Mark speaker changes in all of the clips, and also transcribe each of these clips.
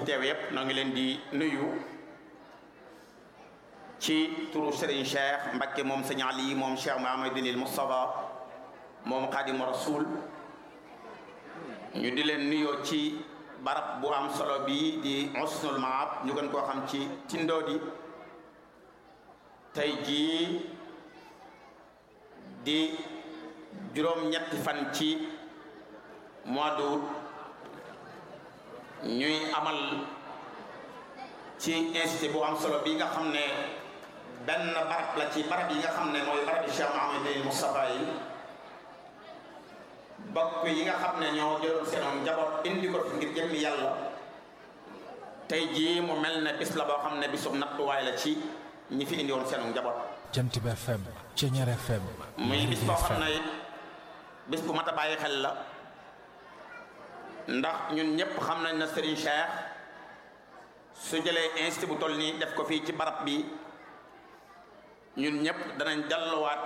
Speaker 1: teew yépp noo ngi leen di nuyu ci turu Serigne Cheikh Mbacké moom sëñ Ali moom Cheikh Mouhamadoul Moustapha moom Xaadimu Rasul ñu di leen nuyoo ci barab bu am solo bi di Husnul Maab ñu gën koo xam ci Tindodi tey jii di juróom-ñetti fan ci mois d'août ñuy amal ci institut bu am solo bi nga xam ne benn barab la ci barab yi nga xam ne mooy barab yi Cheikh Mouhamadoul Moustapha yi bokk yi nga xam ne ñoo jëloon seen njaboot indi ko fi ngir jëmmi yàlla tey jii mu mel ne bis la boo xam ne bisum nattuwaay la ci ñi fi indi woon seen njaboot.
Speaker 2: Jant bi FM Ceñeer FM.
Speaker 1: muy bis boo xam ne bis bu mat a bàyyi xel la ndax ñun ñëpp xam nañ na Serigne Cheikh su jëlee institut bu toll nii def ko fii ci barab bi ñun ñëpp danañ delluwaat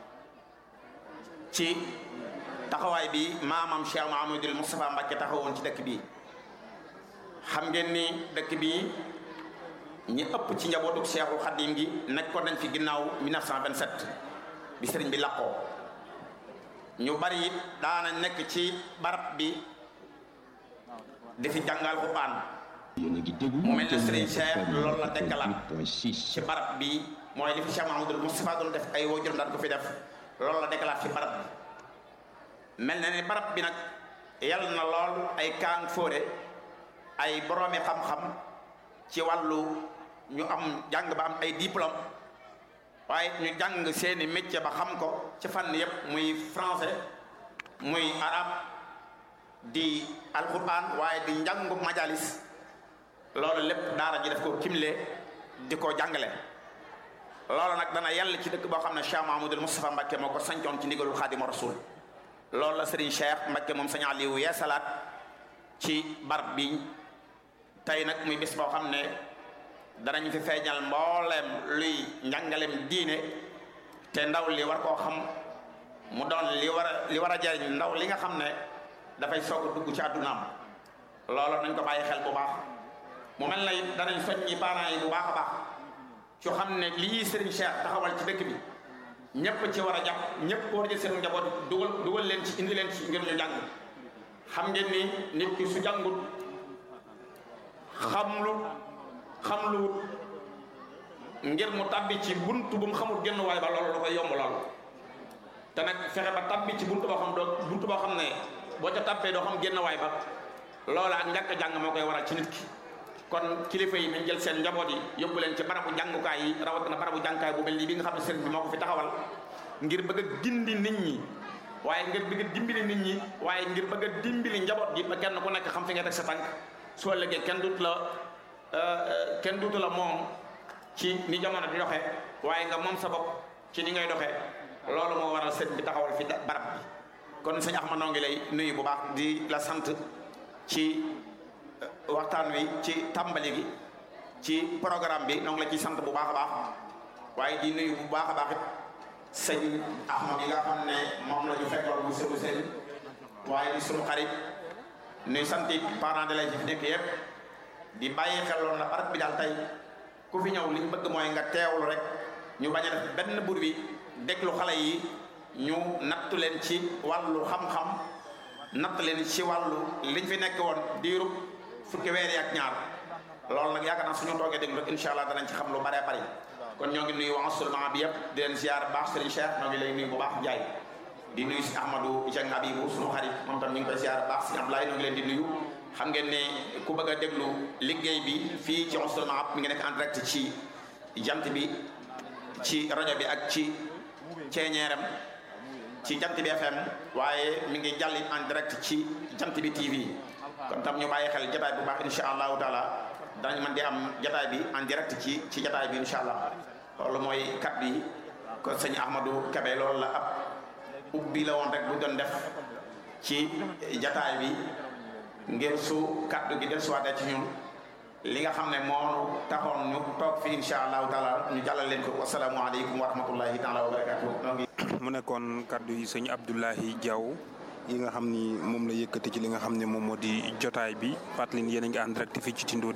Speaker 1: ci. taxawaay bi maamam Cheikh Mouhamadoul Moustapha Mbacké taxawoon ci dëkk bi xam ngeen ni dëkk bi ñi ëpp ci njabootu Cheikhul Khadim gi nekkoon nañ fi ginnaaw 1927 bi sëriñ bi laqoo ñu bari it daana nekk ci barab bi di fi jàngal Alxuraan mu mel ne sëriñ Cheikh loolu la dekkalaat ci barab bi mooy li fi Cheikh Mouhamadoul Moustapha doon def ay waajuram daan ko fi def loolu la dekkalaat ci barab bi mel na ni barab bi nag yàlla na lool ay kaang fóore ay boroomi xam-xam ci wàllu ñu am jàng ba am ay diplôme waaye ñu jàng seeni métier ba xam ko ci fànn yépp muy français muy arabe di alquran waaye di njàngu majalis loolu lépp daara ji def ko kimle di ko jàngale loolu nag dana yàlla ci dëkk boo xam ne Cheikh Mouhamadoul Moustapha Mbacké moo ko sancoon ci ndigalul Xaadimu Rasul loolu la Serigne Cheikh Mbacké moom sëñ Aliou yee salaat ci barab bi tey nag muy bis boo xam ne danañ fi feeñal mbooleem luy njàngalem diine te ndaw li war koo xam mu doon li war a li war a jariñ ndaw li nga xam ne dafay soog a dugg ci àddunaam loolu nañ ko bàyyi xel bu baax mu mel na it danañ soññi parents yi bu baax a baax ci xam ne lii Serigne Cheikh taxawal ci dëkk bi ñëpp ci war a jàpp ñëpp war a jël seen njaboot dugal dugal leen ci indi leen ci ngir ñu jàng xam ngeen ni nit ki su jàngut xamlu xamlu ngir mu tabbi ci buntu bu mu xamul genn waay ba loolu da koy yomb lool te nag fexe ba tabbi ci buntu boo xam doo buntu boo xam ne boo ca tabbee doo xam genn waay ba loola ak ñàkk jàng moo koy waral ci nit ki kon kilifa yi nañ jël seen njaboot yi yóbbu leen ci barabu jàngukaay yi rawatina barabu jàngukaay bu mel nii bi nga xam ne sëriñ bi moo ko fi taxawal ngir bëgg a gindi nit ñi waaye ngir bëgg a dimbali nit ñi waaye ngir bëgg a dimbali njaboot gi ba kenn ku nekk xam fi nga teg sa tànk soo ëllëgee kenn dut la kenn dutu la moom ci ni jamono di doxee waaye nga moom sa bopp ci ni ngay doxee loolu moo waral sëriñ bi taxawal fi barab bi kon sëñ Axma noo ngi lay nuyu bu baax di la sant ci waxtaan wi ci tàmbali gi ci programme bi noo ngi la ciy sant bu baax a baax waaye di nuyu bu baax a baax it sëñ Ahmad yi nga xam ne moom la ñu fekkoon bu sëbu sëñ waaye di sunu xarit nuy sant it parents d'élèves yi fi nekk yëpp di bàyyi xel loolu la barab bi daal tey ku fi ñëw li ñu bëgg mooy nga teewlu rek ñu bañ a def benn bur bi déglu xale yi ñu nattu leen ci wàllu xam-xam natt leen ci wàllu liñ fi nekk woon diirub fukki weer yi ak ñaar loolu nag yaakaar naa suñu toogee déglu rek incha allah danañ ci xam lu bare bari kon ñoo ngi nuyu waa musulman bi yëpp di leen ziar baax Serigne Cheikh ñoo ngi lay nuyu bu baax Ndiaye di nuyu si Ahmadou Dieng Abibou suñu xarit moom tam ñu ngi koy ziar baax si Ablaye ñoo ngi leen di nuyu xam ngeen ne ku bëgg a déglu liggéey bi fii ci musulman mi ngi nekk en direct ci jant bi ci rajo bi ak ci ceeñeeram ci jant bi FM waaye mi ngi jàll en direct ci jant bi TV kon tam ñu bàyyi xel jataay bu baax insha allahu taala danañ mën di am jataay bi en direct ci ci jataay bi insha allah loolu mooy kat bi kon sëñ Ahmadou Kebe loolu la ab ubbi la woon rek bu doon def ci jataay bi ngir su kaddu gi del suwaatee ci ñun li nga xam ne moo taxoon ñu toog fi insha allahu taala ñu jàllal leen ko wasalaamu aleykum wa rahmatullahi taala wa barakatuh
Speaker 3: mu nekkoon kaddu yi sëñ Abdoulahi Diaw yi nga xam ni moom la yëkkati ci li nga xam ne moom moo di jotaay bi fàttali ni yéen a ngi en direct fii ci Tindodi